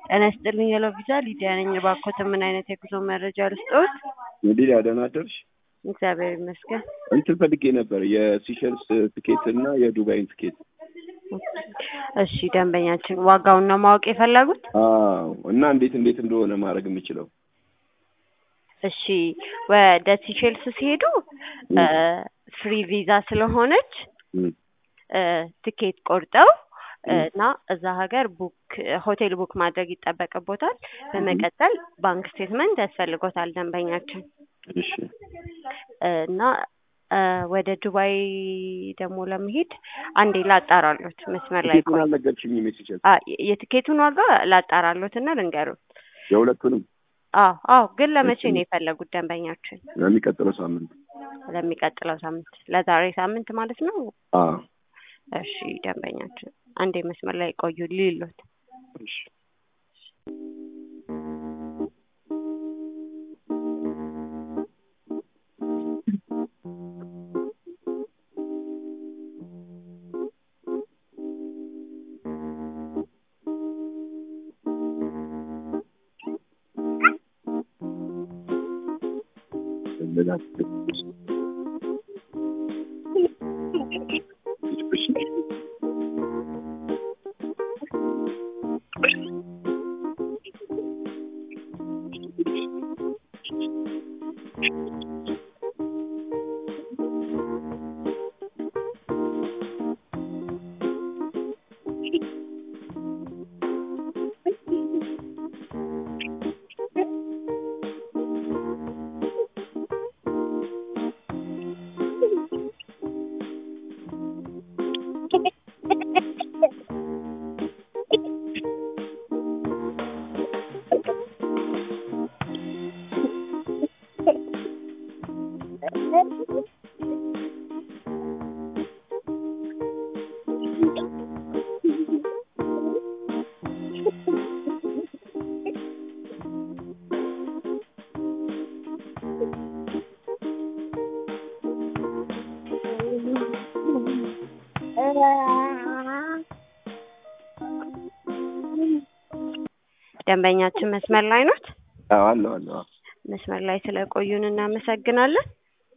ጤና ይስጥልኝ ሄሎ ቪዛ ሊዲያ ነኝ። እባክዎት ምን አይነት የጉዞ መረጃ ልስጥዎት? ሊዲያ ደህና አደርሽ? እግዚአብሔር ይመስገን። እንትን ፈልጌ ነበር የሲሸልስ ትኬት እና የዱባይን ትኬት። እሺ ደንበኛችን ዋጋውን ነው ማወቅ የፈለጉት? አዎ እና እንዴት እንዴት እንደሆነ ማድረግ የምችለው እሺ ወደ ሲሼልስ ሲሄዱ ፍሪ ቪዛ ስለሆነች ትኬት ቆርጠው እና እዛ ሀገር ቡክ ሆቴል ቡክ ማድረግ ይጠበቅቦታል። በመቀጠል ባንክ ስቴትመንት ያስፈልጎታል ደንበኛችን እሺ እና ወደ ዱባይ ደግሞ ለመሄድ አንዴ ላጣራሎት መስመር ላይ ትኬቱን አልነገርሽኝም የሲሸልስ አ የትኬቱን ዋጋ ላጣራሎት እና ልንገሩት። የሁለቱንም አዎ አዎ፣ ግን ለመቼ ነው የፈለጉት ደንበኛችን? ለሚቀጥለው ሳምንት ለሚቀጥለው ሳምንት፣ ለዛሬ ሳምንት ማለት ነው። አዎ እሺ ደንበኛችን አንዴ መስመር ላይ ቆዩ ሊሉት እሺ ደንበኛችን መስመር ላይ ኖት? አዎ አለሁ አለሁ። መስመር ላይ ስለቆዩን እናመሰግናለን።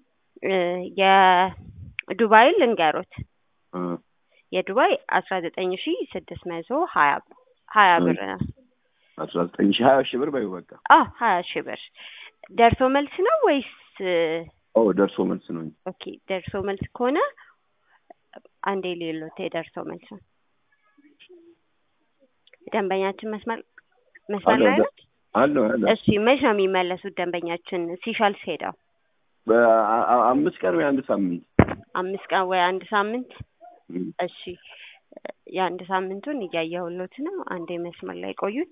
የዱባይ ልንገሮት የዱባይ አስራ ዘጠኝ ሺ ስድስት መቶ ሀያ ሀያ ብር ነው። አስራ ዘጠኝ ሺህ ሀያ ሺህ ብር በይው በቃ። አ ሀያ ሺህ ብር ደርሶ መልስ ነው ወይስ? ኦ ደርሶ መልስ ነው። ኦኬ ደርሶ መልስ ከሆነ አንዴ ሌሎት የደርሶ መልስ ነው። ደንበኛችን መስመር መስመር ላይ ነው? አለሁ አለሁ። እሺ መች ነው የሚመለሱት ደንበኛችን ሲሻልስ ሄደው? በአምስት ቀን ወይ አንድ ሳምንት አምስት ቀን ወይ አንድ ሳምንት እሺ የአንድ ሳምንቱን እያየሁሎት ነው። አንዴ መስመር ላይ ቆዩት።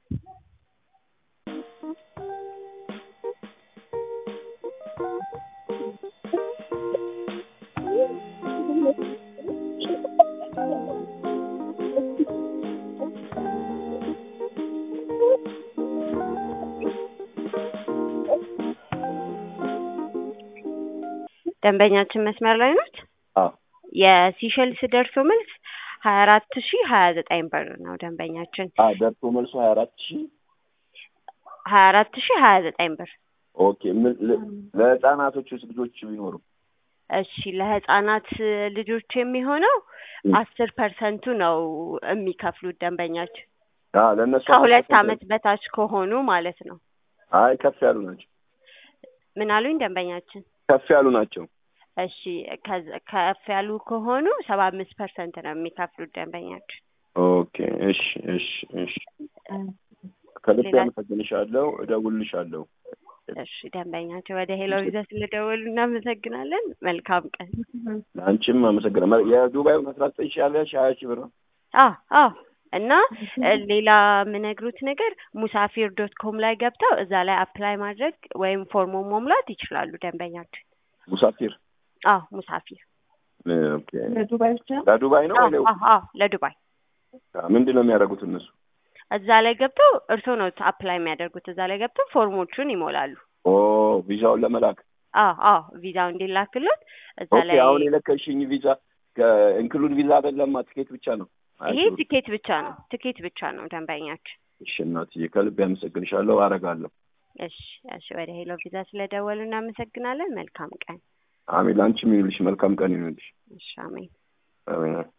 ደንበኛችን መስመር ላይ ናት። አዎ የሲሸልስ ደርሶ መልስ ሀያ አራት ሺ ሀያ ዘጠኝ ብር ነው ደንበኛችን። አ ደርሶ መልሱ ሀያ አራት ሺህ ሀያ አራት ሺ ሀያ ዘጠኝ ብር። ኦኬ ምን ለ- ለህፃናቶች ውስጥ ልጆች ቢኖሩ እሺ ለህፃናት ልጆች የሚሆነው አስር ፐርሰንቱ ነው የሚከፍሉት ደንበኛችን አ ለእነሱ ከሁለት አመት በታች ከሆኑ ማለት ነው። አይ ከፍ ያሉ ናቸው። ምን አሉኝ ደንበኛችን? ከፍ ያሉ ናቸው። እሺ ከዚ- ከፍ ያሉ ከሆኑ ሰባ አምስት ፐርሰንት ነው የሚከፍሉት ደንበኛችን። ኦኬ እሺ እሺ እሺ ከልብ ሌላ- አመሰግንሻለሁ። እደውልልሻለሁ። እሺ ደንበኛችን ወደ ሄሎ ቪዛ ስለደወሉ እናመሰግናለን። መልካም ቀን። ለአንቺም አመሰግናለሁ። የዱባዩን አስራ ዘጠኝ ሺህ ያለ ሺህ ሀያ ሺህ ብር ነው። አዎ አዎ እና እ ሌላ የምነግሩት ነገር ሙሳፊር ዶት ኮም ላይ ገብተው እዛ ላይ አፕላይ ማድረግ ወይም ፎርሙን መሙላት ይችላሉ ደንበኛችን። ሙሳፊር አዎ ሙሳፊር ኦኬ። ለዱባይ ነው አዎ ወይ ለ- አዎ አዎ ለዱባይ ምንድን ነው የሚያደርጉት እነሱ? እዛ ላይ ገብተው እርስዎ ነው አፕላይ የሚያደርጉት። እዛ ላይ ገብተው ፎርሞቹን ይሞላሉ። ኦ ቪዛውን ለመላክ አዎ አዎ ቪዛው እንዲላክሎት እዛ ኦኬ። ላይ አሁን የለከሽኝ ቪዛ ኢንክሉድ ቪዛ አይደለማ፣ ትኬት ብቻ ነው። ይሄ ትኬት ብቻ ነው ትኬት ብቻ ነው ደንበኛችን እሺ እናትዬ ከልብ ያመሰግንሻለሁ። አረጋለሁ። እሺ እሺ። ወደ ሄሎ ቪዛ ስለደወሉ እናመሰግናለን። መልካም ቀን። አሜን። ለአንቺም ይሁንልሽ። መልካም ቀን ይሁንልሽ። እሺ አሜን። አሜን።